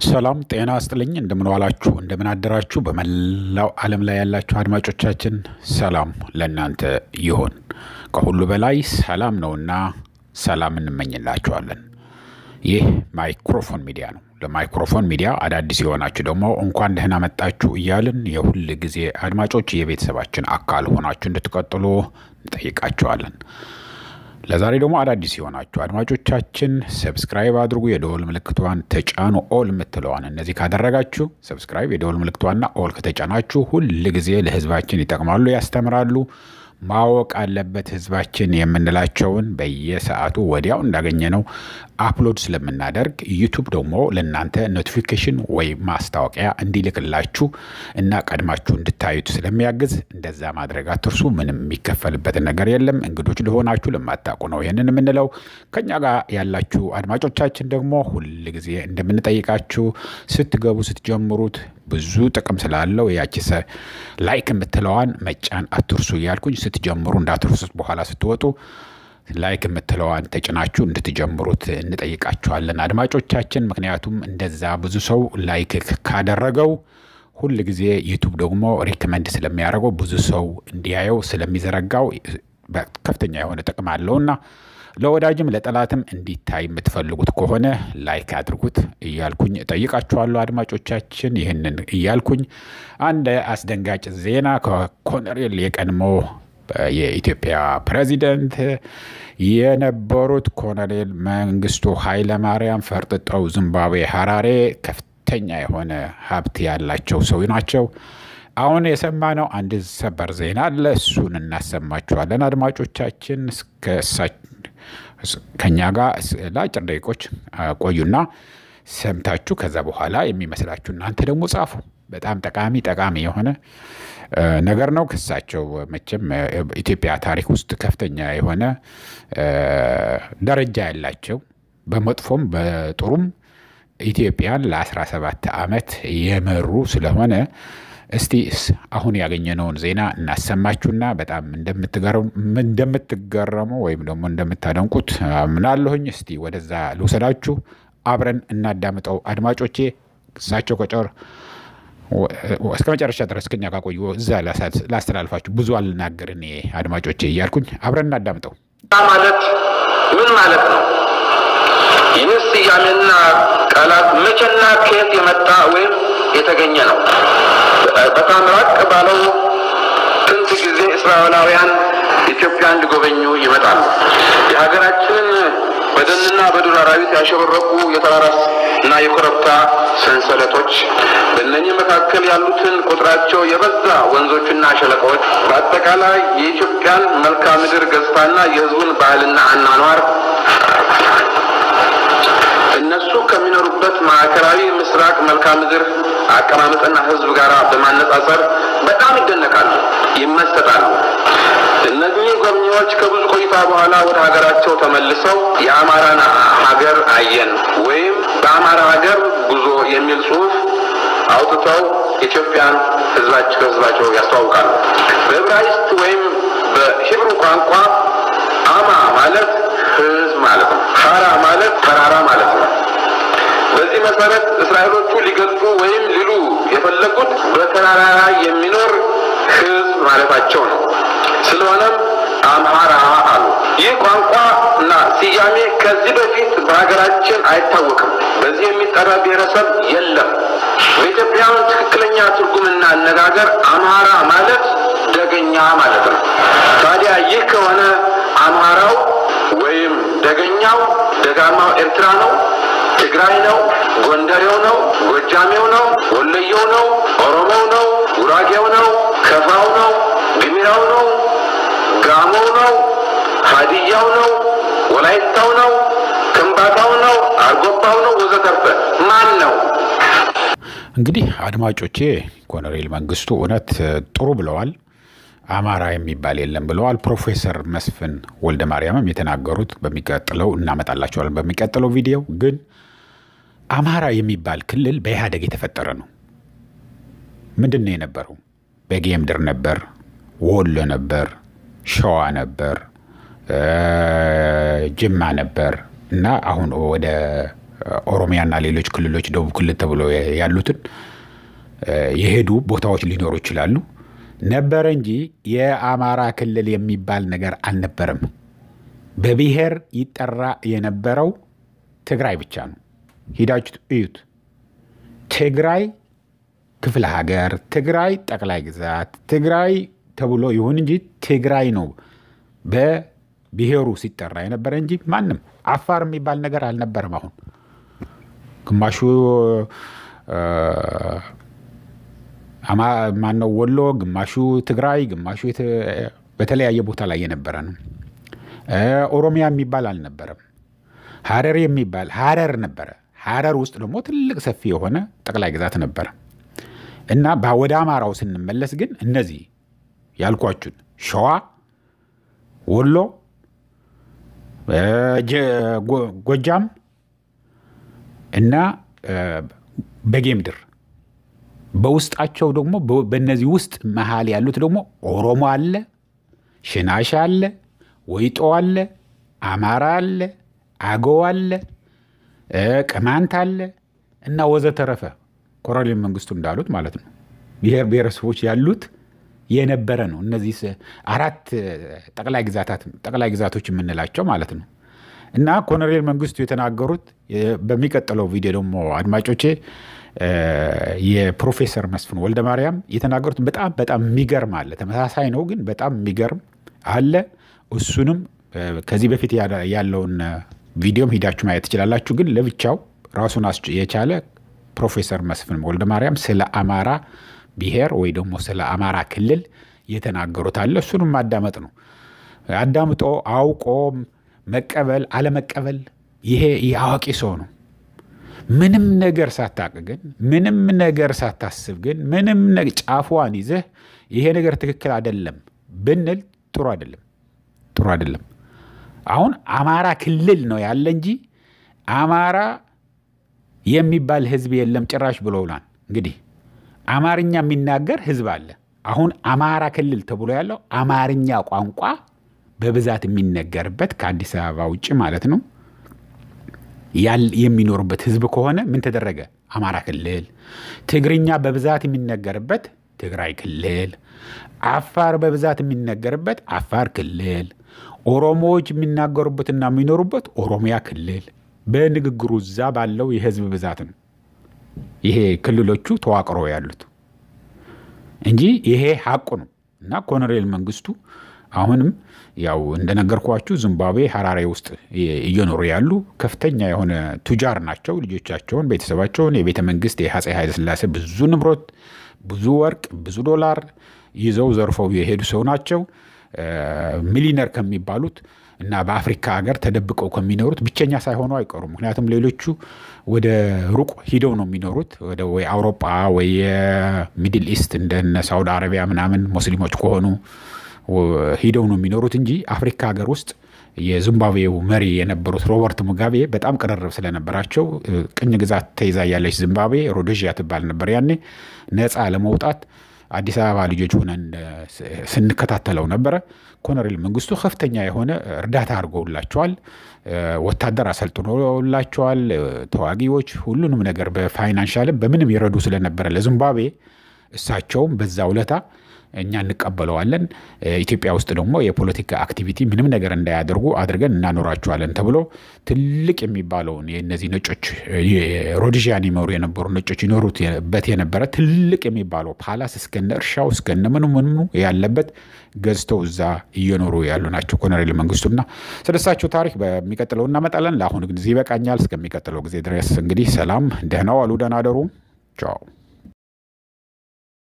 ሰላም ጤና ስጥልኝ። እንደምን ዋላችሁ፣ እንደምን አደራችሁ። በመላው ዓለም ላይ ያላችሁ አድማጮቻችን ሰላም ለእናንተ ይሆን። ከሁሉ በላይ ሰላም ነውና ሰላም እንመኝላችኋለን። ይህ ማይክሮፎን ሚዲያ ነው። ለማይክሮፎን ሚዲያ አዳዲስ የሆናችሁ ደግሞ እንኳን ደህና መጣችሁ እያልን የሁል ጊዜ አድማጮች የቤተሰባችን አካል ሆናችሁ እንድትቀጥሉ እንጠይቃችኋለን። ለዛሬ ደግሞ አዳዲስ የሆናችሁ አድማጮቻችን ሰብስክራይብ አድርጉ፣ የደወል ምልክቷን ተጫኑ፣ ኦል የምትለዋን እነዚህ ካደረጋችሁ ሰብስክራይብ፣ የደወል ምልክቷና ኦል ከተጫናችሁ ሁል ጊዜ ለሕዝባችን ይጠቅማሉ፣ ያስተምራሉ። ማወቅ አለበት ሕዝባችን የምንላቸውን በየሰዓቱ ወዲያው እንዳገኘ ነው አፕሎድ ስለምናደርግ ዩቱብ ደግሞ ለእናንተ ኖቲፊኬሽን ወይም ማስታወቂያ እንዲልክላችሁ እና ቀድማችሁ እንድታዩት ስለሚያግዝ እንደዛ ማድረግ አትርሱ። ምንም የሚከፈልበትን ነገር የለም። እንግዶች ለሆናችሁ ለማታውቁ ነው ይህንን የምንለው። ከኛ ጋር ያላችሁ አድማጮቻችን ደግሞ ሁል ጊዜ እንደምንጠይቃችሁ ስትገቡ ስትጀምሩት ብዙ ጥቅም ስላለው ያቺ ላይክ የምትለዋን መጫን አትርሱ እያልኩኝ ስትጀምሩ እንዳትርሱት በኋላ ስትወጡ ላይክ የምትለዋን ተጭናችሁ እንድትጀምሩት እንጠይቃችኋለን አድማጮቻችን። ምክንያቱም እንደዛ ብዙ ሰው ላይክ ካደረገው ሁል ጊዜ ዩቱብ ደግሞ ሪከመንድ ስለሚያደርገው ብዙ ሰው እንዲያየው ስለሚዘረጋው ከፍተኛ የሆነ ጥቅም አለውና ለወዳጅም ለጠላትም እንዲታይ የምትፈልጉት ከሆነ ላይክ አድርጉት እያልኩኝ እጠይቃችኋለሁ አድማጮቻችን። ይህንን እያልኩኝ አንድ አስደንጋጭ ዜና ከኮሎኔል የቀድሞ የኢትዮጵያ ፕሬዚደንት የነበሩት ኮሎኔል መንግስቱ ኃይለማርያም ፈርጥጠው ዚምባብዌ ሀራሬ ከፍተኛ የሆነ ሀብት ያላቸው ሰው ናቸው። አሁን የሰማነው አንድ ሰበር ዜና አለ። እሱን እናሰማችኋለን አድማጮቻችን። ከኛ ጋር ለአጭር ደቂቆች ቆዩና ሰምታችሁ ከዛ በኋላ የሚመስላችሁ እናንተ ደግሞ ጻፉ። በጣም ጠቃሚ ጠቃሚ የሆነ ነገር ነው። ክሳቸው መቼም ኢትዮጵያ ታሪክ ውስጥ ከፍተኛ የሆነ ደረጃ ያላቸው በመጥፎም በጥሩም ኢትዮጵያን ለ17 ዓመት የመሩ ስለሆነ እስቲ አሁን ያገኘነውን ዜና እናሰማችሁና በጣም እንደምትገረሙ ወይም ደግሞ እንደምታደንቁት ምናለሁኝ። እስቲ ወደዛ ልውሰዳችሁ፣ አብረን እናዳምጠው አድማጮቼ። እሳቸው ከጨር እስከ መጨረሻ ድረስ ከኛ ካቆዩ እዛ ላስተላልፋችሁ፣ ብዙ አልናገር እኔ አድማጮቼ እያልኩኝ አብረን እናዳምጠው። ማለት ምን ማለት ነው? ይህ ስያሜና ቃላት መቼና ከየት የመጣ ወይም የተገኘ ነው? በጣም ራቅ ባለው ጥንት ጊዜ እስራኤላውያን ኢትዮጵያን ሊጎበኙ ይመጣሉ። የሀገራችንን በደንና በዱር አራዊት ያሸበረቁ የተራራ እና የኮረብታ ሰንሰለቶች፣ በእነኚህ መካከል ያሉትን ቁጥራቸው የበዛ ወንዞችና ሸለቆዎች፣ በአጠቃላይ የኢትዮጵያን መልክዓ ምድር ገጽታና የሕዝቡን ባህልና አኗኗር እነሱ ከሚኖሩበት ማዕከላዊ ምስራቅ መልክዓ ምድር አቀማመጥና ሕዝብ ጋር በማነጻጸር በጣም ይደነቃሉ፣ ይመሰጣሉ። እነዚህ ጎብኚዎች ከብዙ ቆይታ በኋላ ወደ ሀገራቸው ተመልሰው የአማራን ሀገር አየን ወይም በአማራ ሀገር ጉዞ የሚል ጽሑፍ አውጥተው ኢትዮጵያን ህዝባቸው ህዝባቸው ያስተዋውቃሉ። በዕብራይስጥ ወይም በሂብሩ ቋንቋ አማ ማለት ህዝብ ማለት ነው። ሀራ ማለት ተራራ ማለት ነው። በዚህ መሰረት እስራኤሎቹ ሊገልጹ ወይም ሊሉ የፈለጉት በተራራ ላይ የሚኖር ህዝብ ማለታቸው ነው። ስለሆነም አምሃራ አሉ። ይህ ቋንቋ እና ስያሜ ከዚህ በፊት በሀገራችን አይታወቅም። በዚህ የሚጠራ ብሔረሰብ የለም። በኢትዮጵያውያን ትክክለኛ ትርጉምና አነጋገር አምሃራ ማለት ደገኛ ማለት ነው። ታዲያ ይህ ከሆነ አምሃራው ወይም ደገኛው ደጋማው ኤርትራ ነው፣ ትግራይ ነው፣ ጎንደሬው ነው፣ ጎጃሜው ነው፣ ወለየው ነው፣ ኦሮሞው ነው፣ ጉራጌው ነው፣ ከፋው ነው፣ ግሚራው ነው፣ ጋሞው ነው፣ ሀዲያው ነው፣ ወላይታው ነው፣ ከምባታው ነው፣ አርጎባው ነው፣ ወዘተርፈ ማን ነው? እንግዲህ አድማጮቼ ኮሎኔል መንግስቱ እውነት ጥሩ ብለዋል። አማራ የሚባል የለም ብለዋል። ፕሮፌሰር መስፍን ወልደ ማርያምም የተናገሩት በሚቀጥለው እናመጣላቸዋለን። በሚቀጥለው ቪዲዮ ግን አማራ የሚባል ክልል በኢህአደግ የተፈጠረ ነው። ምንድን ነው የነበረው? በጌ ምድር ነበር፣ ወሎ ነበር፣ ሸዋ ነበር፣ ጅማ ነበር እና አሁን ወደ ኦሮሚያና ሌሎች ክልሎች ደቡብ ክልል ተብሎ ያሉትን የሄዱ ቦታዎች ሊኖሩ ይችላሉ። ነበረ እንጂ የአማራ ክልል የሚባል ነገር አልነበረም። በብሔር ይጠራ የነበረው ትግራይ ብቻ ነው። ሂዳችሁ እዩት። ትግራይ ክፍለ ሀገር፣ ትግራይ ጠቅላይ ግዛት፣ ትግራይ ተብሎ ይሁን እንጂ ትግራይ ነው በብሔሩ ሲጠራ የነበረ እንጂ ማንም አፋር የሚባል ነገር አልነበረም። አሁን ግማሹ ማነው ወሎ፣ ግማሹ ትግራይ፣ ግማሹ በተለያየ ቦታ ላይ የነበረ ነው። ኦሮሚያ የሚባል አልነበረም። ሀረር የሚባል ሀረር ነበረ። ሀረር ውስጥ ደግሞ ትልቅ ሰፊ የሆነ ጠቅላይ ግዛት ነበረ እና ወደ አማራው ስንመለስ ግን እነዚህ ያልኳችሁን ሸዋ፣ ወሎ፣ ጎጃም እና በጌምድር በውስጣቸው ደግሞ በእነዚህ ውስጥ መሀል ያሉት ደግሞ ኦሮሞ አለ፣ ሽናሻ አለ፣ ወይጦ አለ፣ አማራ አለ፣ አገው አለ፣ ቅማንት አለ እና ወዘተረፈ ኮሎኔል መንግስቱ እንዳሉት ማለት ነው። ብሔር ብሔረሰቦች ያሉት የነበረ ነው። እነዚህ አራት ጠቅላይ ግዛቶች የምንላቸው ማለት ነው። እና ኮሎኔል መንግስቱ የተናገሩት በሚቀጥለው ቪዲዮ ደግሞ አድማጮቼ የፕሮፌሰር መስፍን ወልደ ማርያም የተናገሩት በጣም በጣም የሚገርም አለ። ተመሳሳይ ነው ግን በጣም የሚገርም አለ። እሱንም ከዚህ በፊት ያለውን ቪዲዮም ሂዳችሁ ማየት ትችላላችሁ። ግን ለብቻው ራሱን የቻለ ፕሮፌሰር መስፍን ወልደ ማርያም ስለ አማራ ብሔር ወይ ደግሞ ስለ አማራ ክልል የተናገሩት አለ። እሱንም ማዳመጥ ነው። አዳምጦ አውቆ መቀበል አለመቀበል ይሄ የአዋቂ ሰው ነው። ምንም ነገር ሳታቅ ግን ምንም ነገር ሳታስብ ግን ምንም ጫፏን ይዘህ ይሄ ነገር ትክክል አይደለም ብንል ጥሩ አይደለም፣ ጥሩ አይደለም። አሁን አማራ ክልል ነው ያለ እንጂ አማራ የሚባል ህዝብ የለም ጭራሽ ብለውናል። እንግዲህ አማርኛ የሚናገር ህዝብ አለ። አሁን አማራ ክልል ተብሎ ያለው አማርኛ ቋንቋ በብዛት የሚነገርበት ከአዲስ አበባ ውጭ ማለት ነው የሚኖርበት ህዝብ ከሆነ ምን ተደረገ? አማራ ክልል። ትግርኛ በብዛት የሚነገርበት ትግራይ ክልል፣ አፋር በብዛት የሚነገርበት አፋር ክልል፣ ኦሮሞዎች የሚናገሩበትና የሚኖሩበት ኦሮሚያ ክልል። በንግግሩ እዛ ባለው የህዝብ ብዛት ነው ይሄ ክልሎቹ ተዋቅረው ያሉት እንጂ ይሄ ሀቁ ነው። እና ኮሎኔል መንግስቱ አሁንም ያው እንደነገርኳችሁ ዚምባብዌ ሀራሬ ውስጥ እየኖሩ ያሉ ከፍተኛ የሆነ ቱጃር ናቸው። ልጆቻቸውን፣ ቤተሰባቸውን የቤተ መንግስት የአፄ ኃይለሥላሴ ብዙ ንብረት፣ ብዙ ወርቅ፣ ብዙ ዶላር ይዘው ዘርፈው የሄዱ ሰው ናቸው። ሚሊነር ከሚባሉት እና በአፍሪካ ሀገር ተደብቀው ከሚኖሩት ብቸኛ ሳይሆኑ አይቀሩም። ምክንያቱም ሌሎቹ ወደ ሩቅ ሂደው ነው የሚኖሩት ወደ ወይ አውሮጳ ወይ የሚድል ኢስት እንደነ ሳውዲ አረቢያ ምናምን ሙስሊሞች ከሆኑ ሂደው ነው የሚኖሩት እንጂ አፍሪካ ሀገር ውስጥ የዚምባብዌው መሪ የነበሩት ሮበርት ሙጋቤ በጣም ቅርርብ ስለነበራቸው ቅኝ ግዛት ተይዛ ያለች ዚምባብዌ ሮዶዥያ ትባል ነበር ያኔ ነፃ ለመውጣት አዲስ አበባ ልጆች ሆነን ስንከታተለው ነበረ። ኮሎኔል መንግስቱ ከፍተኛ የሆነ እርዳታ አድርገውላቸዋል። ወታደር አሰልጥኖላቸዋል። ተዋጊዎች፣ ሁሉንም ነገር በፋይናንሻልም በምንም ይረዱ ስለነበረ ለዚምባብዌ እሳቸውም በዛ ውለታ እኛ እንቀበለዋለን። ኢትዮጵያ ውስጥ ደግሞ የፖለቲካ አክቲቪቲ ምንም ነገር እንዳያደርጉ አድርገን እናኖራቸዋለን ተብሎ ትልቅ የሚባለውን የእነዚህ ነጮች ሮዲዥያን ይመሩ የነበሩ ነጮች ይኖሩበት የነበረ ትልቅ የሚባለው ፓላስ እስከነ እርሻው እስከነ ምኑ ምኑ ያለበት ገዝተው እዛ እየኖሩ ያሉ ናቸው ኮሎኔል መንግስቱና ስለሳቸው ታሪክ በሚቀጥለው እናመጣለን። ለአሁኑ ግን ይበቃኛል። እስከሚቀጥለው ጊዜ ድረስ እንግዲህ ሰላም፣ ደህና ዋሉ፣ ደህና አደሩ። ቻው